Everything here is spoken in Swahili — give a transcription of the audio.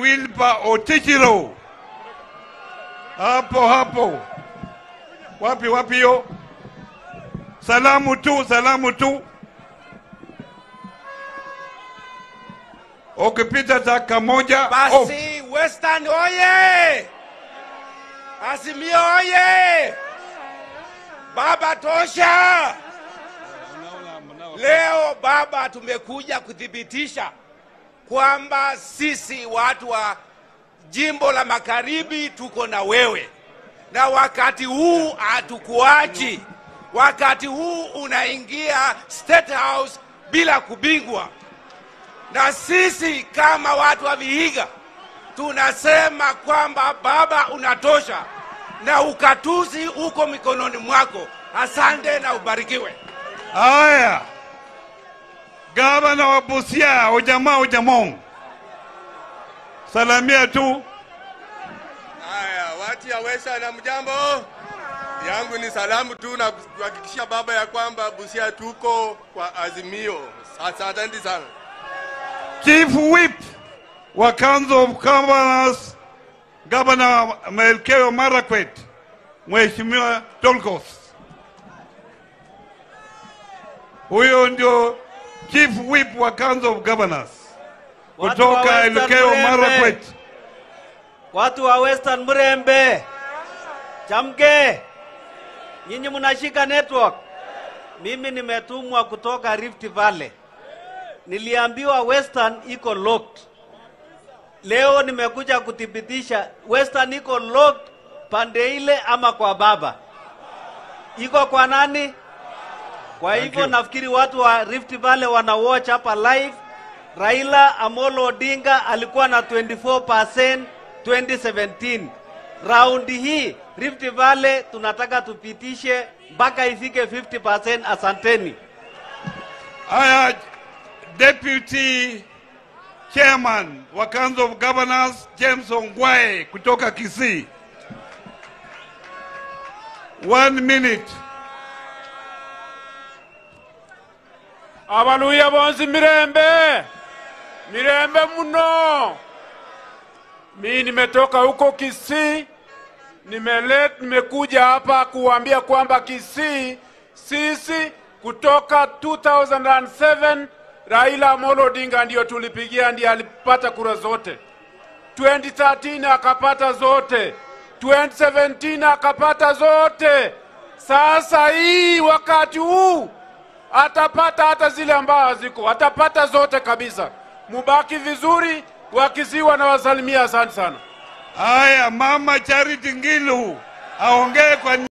Wilpa Otichiro. Hapo hapo. Wapi wapi hiyo? Salamu tu, salamu tu. Ukipita taka moja off. Basi Western oye! Azimio oye! Baba tosha! Leo baba, tumekuja kuthibitisha kwamba sisi watu wa jimbo la magharibi tuko na wewe, na wakati huu hatukuachi. Wakati huu unaingia State House bila kubingwa, na sisi kama watu wa Vihiga tunasema kwamba baba, unatosha na ukatuzi uko mikononi mwako. Asante na ubarikiwe. Haya, gavana wa Busia ujamaa ujamong, salamia tu. Haya, watu ya Wesa na mjambo yangu ni salamu tu na kuhakikishia baba ya kwamba Busia tuko kwa azimio. Sasa asante sana. Chief Whip wa Council of Governors, Governor Melkeo Marakwet, Mheshimiwa Tolkos. Huyo ndio Chief Whip wa Council of Governors Watu wa kutoka Western Elgeyo Murembe. Marakwet. Watu wa Western Murembe, chamke, nyinyi mnashika network. Mimi nimetumwa kutoka Rift Valley, niliambiwa Western iko locked. Leo nimekuja kuthibitisha Western iko locked pande ile ama kwa baba, iko kwa nani? Kwa hivyo you. nafikiri watu wa Rift Valley wana watch hapa live. Raila Amolo Odinga alikuwa na 24% 2017. Raundi hii Rift Valley tunataka tupitishe mpaka ifike 50%. Asanteni. Haya, Deputy Chairman wa Council of Governors James Ongwae kutoka Kisii. One minute. abaluya bonsi mirembe mirembe muno mi nimetoka huko Kisii nimele, nimekuja hapa kuambia kwamba Kisii sisi kutoka 2007 Raila Amolo Odinga ndio tulipigia, ndiye alipata kura zote. 2013 akapata zote, 2017 akapata zote. Sasa hii wakati huu atapata hata zile ambazo haziko, atapata zote kabisa. Mubaki vizuri, wakiziwa na wasalimia. Asante sana. Haya, Mama Charity Ngilu aongee kwa